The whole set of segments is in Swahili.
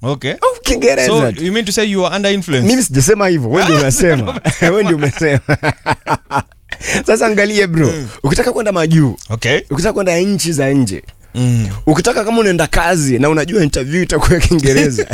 Okay. of Kiingereza So tu. you mean to say you are under influence? mimi sijasema hivyo wewe ndio unasema wewe ndio umesema sasa angalie bro ukitaka kwenda majuu Okay. ukitaka kwenda nchi za nje Mm. ukitaka kama unaenda kazi na unajua interview itakuwa kiingereza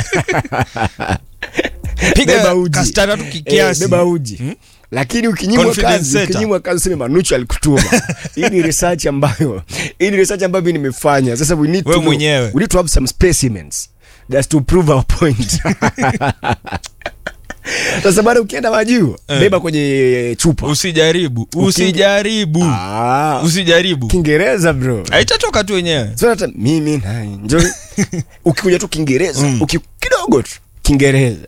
Piga beba uji kastara tu Eh, kiasi. beba uji lakini ukinyimwa Confidence kazi setter. ukinyimwa kazi useme manuchu alikutuma hii ni research ambayo hii ni research ambayo mimi nimefanya sasa we need to Wewe know- mwenyewe. we need to have some specimens just to prove our point sasa bado ukienda majuu Eh. beba kwenye chupa Usijaribu. Usijaribu. Ah, Usijaribu. kiingereza bro Haitatoka tu wenyewe. so hata mimi na enjoy ukikuja tu kiingereza uki kidogo tu kiingereza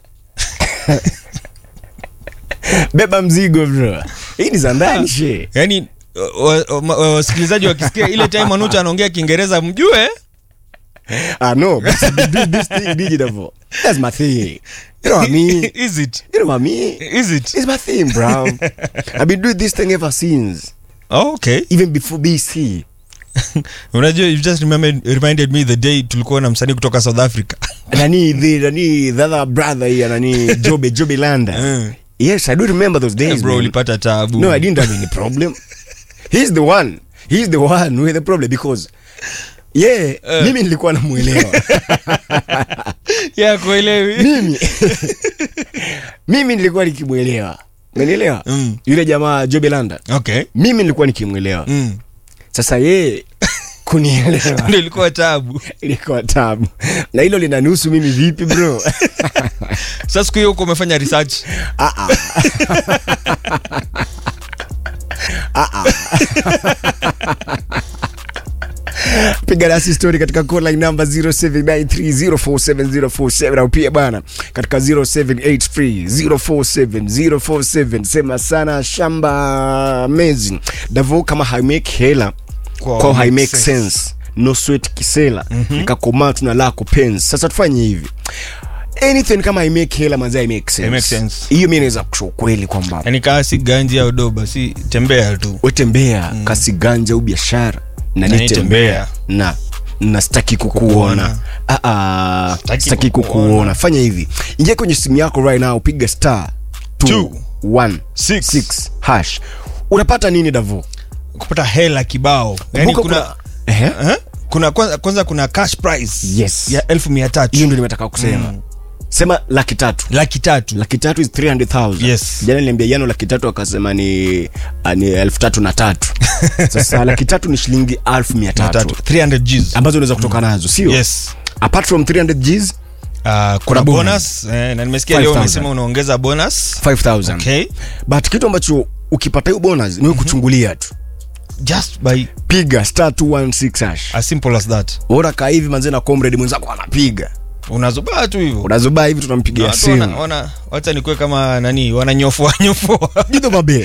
beba mzigo bro hii ni za ndani she Yaani wa- wa- wa- wasikilizaji wakisikia ile time Manucho anaongea Kiingereza mjue ah no but we do this thing digital that's my thing you know what I mean is it? you know what I mean Is it? it's my thing bro I've been doing this thing ever since Oh, okay. even before BC Unajua you just remembered, reminded me the day tulikuwa na msanii kutoka South Africa. nani the nani the other brother here nani Jobe Jobe Landa Eh. yes I do remember those days Bro man. ulipata taabu. No, I didn't have any problem. He's the one. He's the one with the problem because yeah, Eh. mimi nilikuwa namuelewa. Yeah, kuelewi. mimi mimi nilikuwa nikimuelewa. Unanielewa? Mm. Yule jamaa Jobe Landa. Okay. Mimi nilikuwa nikimuelewa. Mm. Sasa yeye kunielewa Ndio ilikuwa taabu. ilikuwa tabu. Na hilo linanihusu mimi vipi bro? Sasa siku hiyo huko umefanya research. Ah ah. Ah ah. piga nasi story katika call line number 0793047047 au pia bana katika 0783047047 sema sana shamba mezi davo kama haimake hela Kwa kwa make haimake sense. sense no sweat kisela nikakomaa tuna lako penzi sasa tufanye hivi anything kama haimake hela manzi haimake sense Haimake sense. hiyo mi naweza kusha ukweli kwamba Yaani kaa si ganji au doba, si tembea tu. wetembea mm. kasi ganja au biashara na Na nitembea nitembea. na na sitaki kukuona Kukuona. Ah, ah, Sitaki sitaki kukuona. kukuona fanya hivi ingia kwenye simu yako right now piga star Two. 216 hash unapata nini davo Kupata hela kibao. Yaani Kumbuka kuna Ehe. Eh? kuna kwanza, kwanza kuna cash prize Yes. ya elfu mia tatu hiyo ndio nimetaka kusema sema laki tatu laki tatu laki tatu is 300000 Yes. jana niliambia jano laki tatu akasema ni ah, ni elfu tatu na tatu sasa laki tatu ni shilingi elfu mia Mia tatu tatu 300 Gs. ambazo unaweza kutoka nazo sio yes apart from 300 gs Uh, kuna bonus. bonus eh, na nimesikia leo 5,000. umesema unaongeza bonus 5000 okay but kitu ambacho ukipata hiyo bonus ni wewe kuchungulia tu just by piga star 216 hash as simple as that ora kaa hivi manze na comrade mwenzako anapiga unazubaa tu hivyo unazobaa hivi tunampigia Watu wana- simu wana- wacha nikuwe kama nani wananyofoa nyofoa jido babe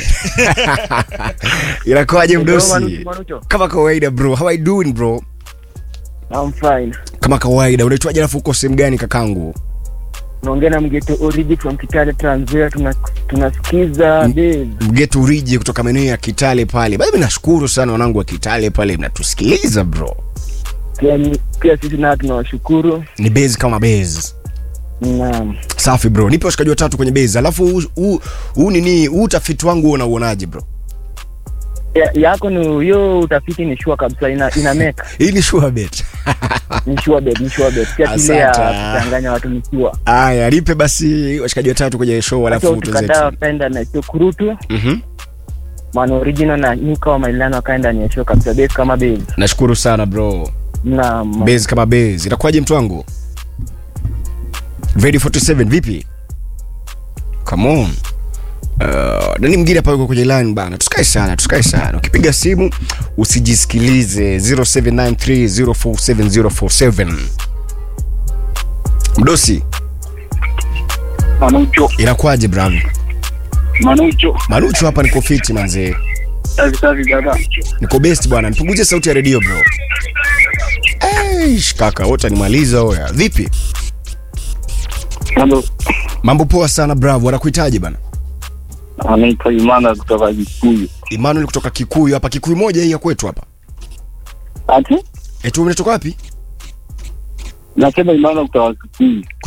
inakuwaje Hello, mdosi Manu- Manucho. kama kawaida bro how are you doing bro I'm fine. kama kawaida unaitwaje alafu uko sehemu gani kakangu Naongea na mgeto Origi from Kitale Tanzania, tuna tunasikiza Dave. mgeto uriji kutoka maeneo ya kitale pale bado nashukuru sana wanangu wa kitale pale mnatusikiliza bro Pia, ni- pia sisi nao tunawashukuru. ni bezi kama bezi Naam. safi bro nipe washikaji watatu kwenye bezi alafu huu- huu huu nini huu utafiti wangu unauonaje bro Ya, yako ni hiyo utafiti ni sure kabisa ina, ina make hii ni sure bet ni sure bet, ni sure bet. Pia kile ya Asante. kuchanganya watu ni sure. aya nipe basi washikaji watatu kwenye show Hata alafu utukataa tuzetu wakaenda na show kurutu Mhm. mwana original na nyuka wa mailano wakaenda ni show kabisa base kama base. nashukuru sana bro Naam. bezi kama bezi itakuwaje mtu wangu Ready 47 vipi come on Uh, nani mwingine hapa yuko kwenye line bana tusikae sana tusikae sana ukipiga simu usijisikilize 0793047047 mdosi Manucho, inakuwaje bravo Manucho, maruchu hapa niko fiti manzee safi safi dada. niko best bwana nipunguzie sauti ya redio bro Eish, kaka wote nimaliza oya vipi Mambo, mambo poa sana bravo wanakuhitaji bana anaitwa Imana kutoka Kikuyu. Emmanuel kutoka Kikuyu hapa, Kikuyu moja hii ya kwetu hapa. Ati Etu umetoka wapi? nasema Imana kutoka Kikuyu.